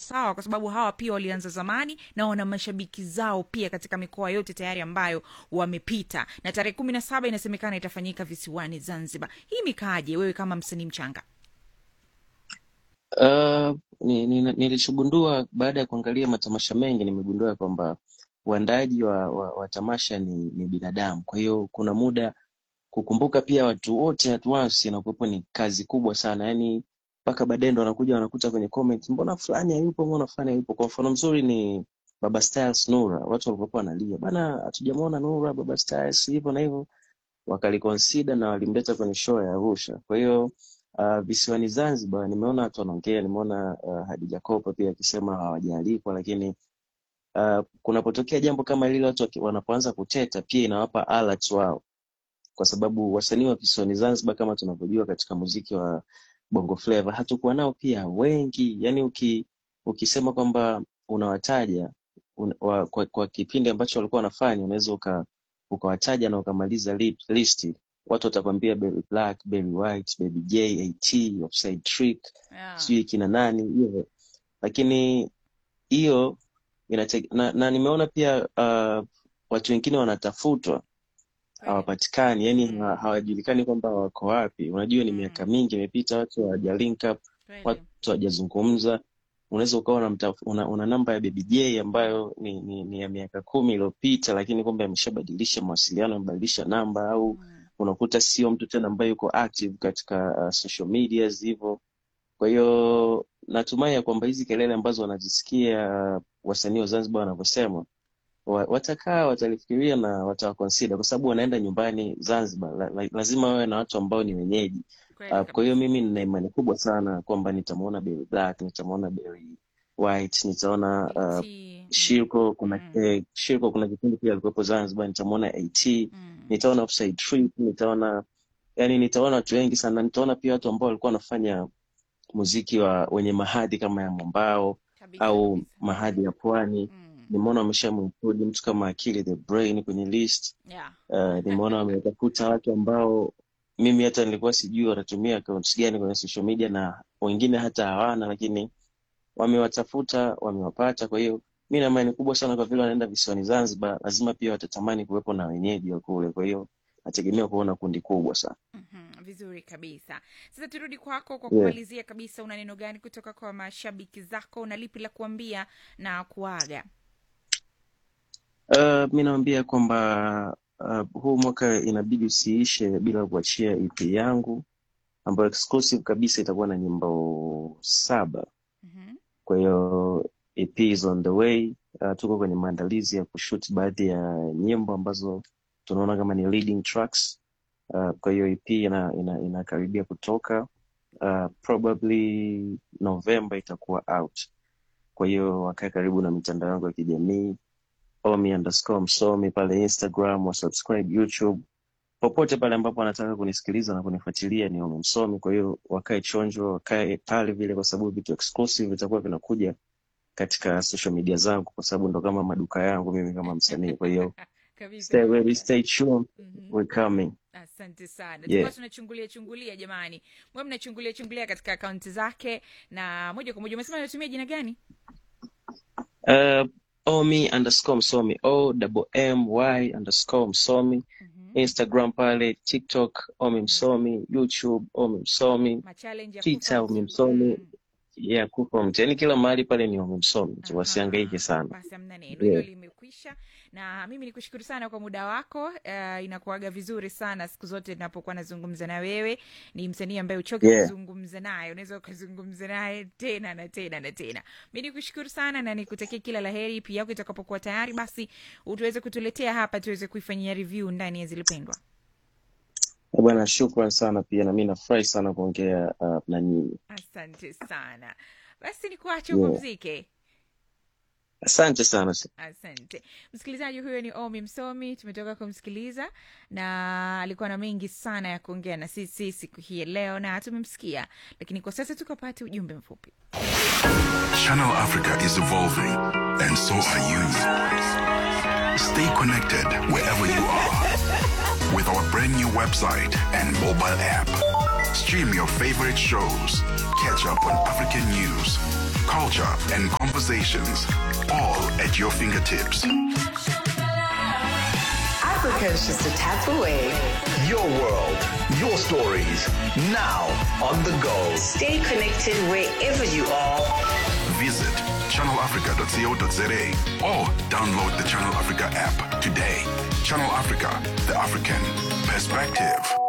sawa kwa sababu hawa pia walianza zamani na wana mashabiki zao pia katika mikoa yote tayari ambayo wamepita na tarehe kumi na saba inasemekana itafanyika visiwani zanzibar hii mikaaje wewe kama msanii mchanga Uh, ni, ni, nilichogundua baada ya kuangalia matamasha mengi nimegundua kwamba uandaaji wa, wa, wa tamasha ni, ni binadamu. Kwa hiyo kuna muda kukumbuka pia watu wote at once inakuwepo ni kazi kubwa sana, yani mpaka baadaye ndo wanakuja wanakuta kwenye comment, mbona fulani hayupo, mbona fulani hayupo. Kwa mfano mzuri ni Baba Styles Nura, watu walikuwa wanalia bana, hatujamwona Nura, Baba Styles hivyo na hivyo, wakaliconsider na walimleta kwenye show ya Arusha. Kwa hiyo uh, visiwani Zanzibar nimeona watu wanaongea, nimeona uh, Hadija Kopa pia akisema hawajaalikwa, lakini uh, kunapotokea jambo kama lile, watu waki- wanapoanza kuteta, pia inawapa alert wao, kwa sababu wasanii wa visiwani Zanzibar kama tunavyojua katika muziki wa Bongo Flava hatukuwa nao pia wengi. Yani uki, ukisema kwamba unawataja un, wa, kwa, kwa kipindi ambacho walikuwa wanafanya unaweza uka, ukawataja na ukamaliza li, listi watu watakwambia Berry Black, Berry White, Baby J, AT, Offside Trick, yeah. sijui kina nani hivyo, lakini hiyo inate, na, na nimeona pia uh, watu wengine wanatafutwa Kweli. hawapatikani, yani Mm. ha- hawajulikani kwamba wako wapi. Unajua ni miaka Mm. mingi imepita, watu hawaja link up, Kweli. watu hawajazungumza. Unaweza ukawa una, mtaf- una, una namba ya Baby J ambayo ni, ni, ni ya miaka kumi iliyopita, lakini kumbe ameshabadilisha mawasiliano, amebadilisha namba, au Mm. unakuta sio mtu tena ambaye yuko active katika uh, social medias hivyo. Kwa hiyo natumai ya kwamba hizi kelele ambazo wanazisikia uh, wasanii wa Zanzibar wanavyosema wa- watakaa watalifikiria na watawakonsida kwa sababu wanaenda nyumbani Zanzibar. La, la, lazima wawe na watu ambao ni wenyeji. Kweli Uh, kwa hiyo kabisa. mimi nina imani kubwa sana kwamba nitamwona Berry Black, nitamwona Berry White, nitaona uh, AT. Shirko. Kuna Mm. eh, Shirko kuna kipindi pia alikuwepo Zanzibar, nitamwona AT, Mm. nitaona Offside Trick, nitaona yani, nitaona watu wengi sana, nitaona pia watu ambao walikuwa wanafanya muziki wa wenye mahadhi kama ya mwambao Kabisa au kabisa. mahadhi ya pwani Mm. nimeona wameshamwinclude mtu kama Akili the Brain kwenye list. Yeah. Uh, nimeona wametafuta watu ambao mimi hata nilikuwa sijui wanatumia accounts gani kwenye social media na wengine hata hawana, lakini wamewatafuta, wamewapata. Kwa hiyo mi na imani kubwa sana, kwa vile wanaenda visiwani Zanzibar, lazima pia watatamani kuwepo na wenyeji wa kule. Kwa hiyo nategemea kuona kundi kubwa sana. Mhm, vizuri kabisa sasa turudi kwako kwa Yeah. kumalizia kabisa una neno gani kutoka kwa mashabiki zako na lipi la kuambia na kuaga Uh, mi naambia kwamba uh, huu mwaka inabidi usiishe bila kuachia EP yangu ambayo exclusive kabisa itakuwa na nyimbo saba. Mhm, Kwa hiyo EP is on the way. Uh, tuko kwenye maandalizi ya kushoot baadhi ya nyimbo ambazo tunaona kama ni leading tracks. Uh, kwa hiyo EP ina, ina, inakaribia kutoka uh, probably November itakuwa out. Kwa hiyo wakae karibu na mitandao yangu ya kijamii omi underscore msomi pale Instagram, wa subscribe YouTube, popote pale ambapo wanataka kunisikiliza na kunifuatilia ni omi msomi. Kwa hiyo wakae chonjo, wakae pale vile, kwa sababu vitu exclusive vitakuwa vinakuja katika social media zangu, kwa sababu ndo kama maduka yangu mimi kama msanii. Kwa hiyo kabisa stay ready, kabisa stay tuned, Mhm. we're coming. asante sana Yeah. tulikuwa tunachungulia chungulia jamani mwe mnachungulia chungulia katika akaunti zake na moja kwa moja umesema anatumia jina gani Uh, omi underscore msomi o double m y underscore msomi Mhm. Instagram pale, TikTok omi msomi, YouTube omi msomi, machallenge ya Twitter kufa omi mtu msomi, mm. ya kufa mtu, yani kila mahali pale ni omi msomi tu, wasihangaike Aha, sana. basi amna neno hilo Yeah. limekwisha na mimi nikushukuru sana kwa muda wako uh, inakuaga vizuri sana siku zote napokuwa nazungumza na wewe ni msanii ambaye uchoke Yeah. kuzungumza naye unaweza ukazungumza naye tena na tena na tena mi nikushukuru sana na nikutakia kila la heri pia yako itakapokuwa tayari basi utuweze kutuletea hapa tuweze kuifanyia review ndani ya zilipendwa Eh, Bwana, shukran sana pia, na mi nafurahi sana kuongea uh, na nyinyi. asante sana basi nikuache Yeah. upumzike Asante sana. asante msikilizaji huyo ni omi msomi tumetoka kumsikiliza na alikuwa na mengi sana ya kuongea na sisi siku hii ya leo na tumemsikia lakini kwa sasa tukapate ujumbe mfupi Channel Africa is evolving, and so are you. Stay connected wherever you are with our brand new website and mobile app. Stream your favorite shows, catch up on African news, culture, and conversations, all at your fingertips. Africa is just a tap away. Your world, your stories, now on the go. Stay connected wherever you are. Visit channelafrica.co.za or download the Channel Africa app today. Channel Africa, the African perspective.